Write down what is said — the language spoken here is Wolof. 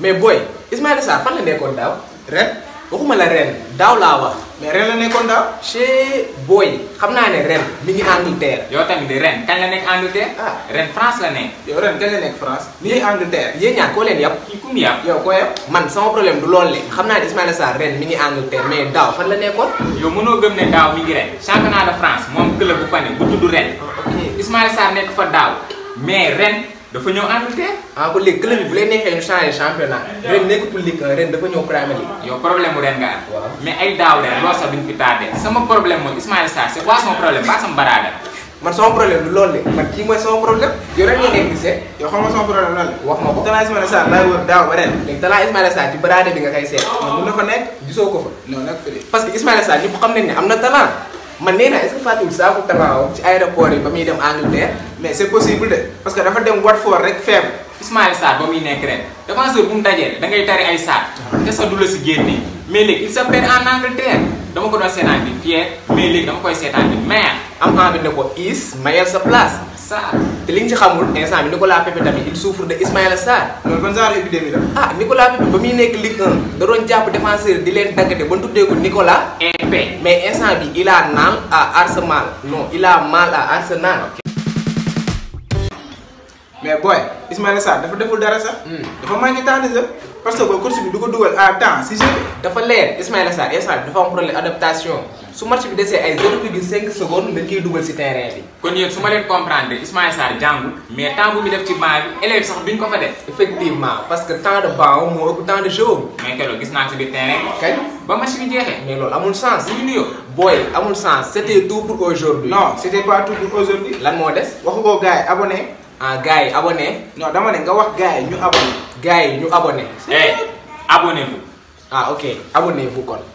mais booy Ismaïla Sarr fan la nekkoon daaw ren waxuma la ren daaw laa wax mais ren la nekkoon daaw. chez booy xam naa ne ren mi ngi Angleterre yow tamit di ren kañ la nekk Angleterre. Ah. ren France la nekk. yow ren kañ la nekk France. mi ngi Angleterre. yéen ñaar koo leen yàpp kii ku mu yàpp. yow ko yow. man sama problème du loolu le xam naa ne Ismaïla Sarr ren mi ngi Angleterre mais daaw fan la nekkoon yow mënoo gëm ne daaw mi ngi ren. championnat de France moom club bu fa ne bu tudd ren. ok Ismaïla Sarr nekk fa daaw. mais ren dafa ñëw Angleterre. ah ko léegi club bi bu leen neexee ñu changé championnat ren nekkatul Ligue 1 ren dafa ñëw Premier League yow problème mu ren nga am. Waaw. mais ay daaw ren loolu sax duñ fi tardé. sama problème mooy Ismaïla Sarr c'est quoi son problème pas sama baraada. man sama problème du loolu le man kii mooy sama problème yow ren ngeen ngeen gisee yow xam nga sama problème lan la. wax ma ko Talaa Ismaïla Sarr laay wër daaw ba ren. léegi talaa Ismaïla Sarr ci baraade bi nga koy seet man mun na fa nekk. gisoo ko fa non nag fi de. parce que Ismaïla Sarr ñëpp xam nañ ne am na talent man nee naa est-ce que fàttewul saako talent ci aéroport yi ba muy dem Angleterre mais c'est possible de parce que dafa dem Watford rek faible. Ismaïla Sarr ba muy nekk ren défenseur bu mu dajee da ngay tari ay saar te sa du la si génnee mais léegi il se perd en Angleterre dama ko doon seetaan di fier mais léegi dama koy seetaan di mer am envie ne ko is mayel sa place Sarr te li nga ci xamul instant bi Nicolas Pepe tamit il souffre de Ismaïla Sarr loolu ban genre épidémie la. ah Nicolas Pepe ba muy nekk Ligue 1 da doon jàpp défenseur di leen daggate ba tuddee ko Nicolas EP mais instant bi il a mal à Arsenal non il a mal à Arsenal mais booy Ismaïla Sarr dafa deful dara sax. Hmm. dafa manqué temps de jeu. parce que course bi du ko dugal à temps si jeu bi. dafa leer Ismaïla Sarr instant bi dafa am problème adaptation su match bi desee ay 0,5 secondes dañ koy dugal si terrain bi kon yéen su ma leen comprendre Ismaïla Sarr jàngul mais temps bu mu def ci banc bi élèves sax duñ ko fa def effectivement parce que temps de banc moo ëpp temps de jeu mais keroog gis naa ci biir terrain bi kañ ba match bi jeexee mais loolu amul sens bu ñu nuyoo booy amul sens c'était tout pour aujourd'hui non c'était pas tout pour aujourd'hui. lan moo des waxu ko gars yi abonné. ah gars yi abonné non dama ne nga wax gars yi ñu abonné. gars yi ñu abonné eh abonnez-vous ah ok abonnez-vous kon